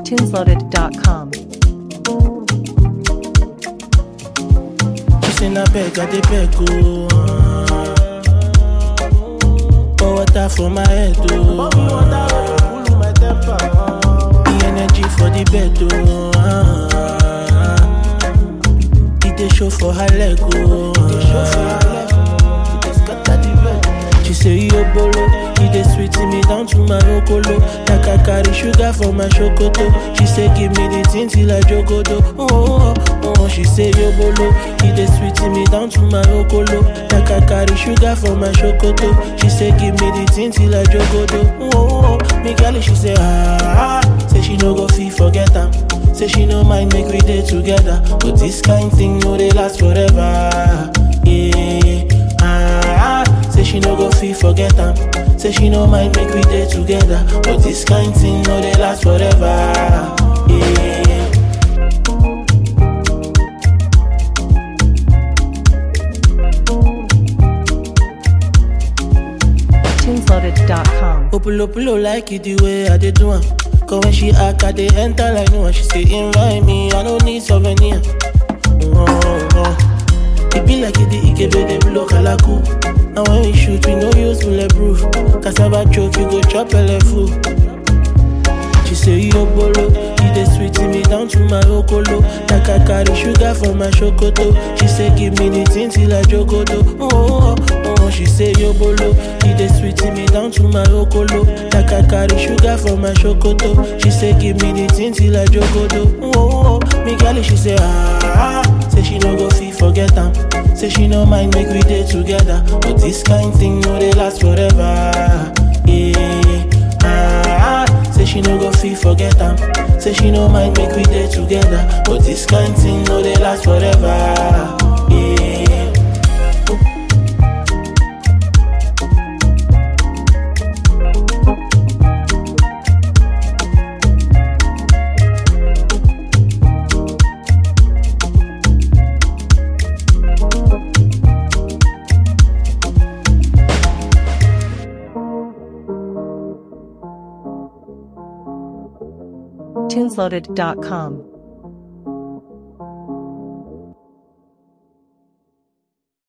tunesloaded.com. She say na beg, I dey beg oh. Pour water for my head oh. The energy for the bed oh. It dey show for her leg oh. She say yo bolo, he dey sweet me down to my okolo. Like I carry sugar for my chocoto. She say give me the thing till I jogodo. Oh, oh, oh, oh. She say yo bolo, he dey sweet me down to my okolo. Like I carry sugar for my chocoto. She say give me the thing till I jogodo. Oh, oh, oh. Me girl, she say ah, ah. say she no go feel forget am. Say she no mind make we dey together, but this kind thing no dey last forever. Yeah, ah, ah. say she no go feel forget am. Say she no mind make we dey together, but this kind thing no dey last forever. Yeah. tunesloaded.com. Opulo pulo like it the way I dey do am. Cause when she act, I dey enter like no one. She say invite me, I don't need souvenir. Oh, oh. It be like it the Ikebe dey blow kalaku. And when we shoot, we no use bulletproof. Cassava choke, you go chop full. She say yo bolo, he dey sweet me down to my okolo. Like I carry sugar for my chocoto. She say give me the thing till I jogodo. Oh, oh, oh, oh. She say yo bolo, he dey sweet me down to my okolo. Like I carry sugar for my chocoto. She say give me the thing till I jogodo. Oh, oh, oh. Me girl, she say ah, ah. say she no go feel forget am. Say she no mind make we dey together, but this kind thing no dey last forever. Yeah. Ah, ah, say she no go feel forget am. Say she no mind make we dey together, but this kind thing no dey last forever. Yeah. tunesloaded.com.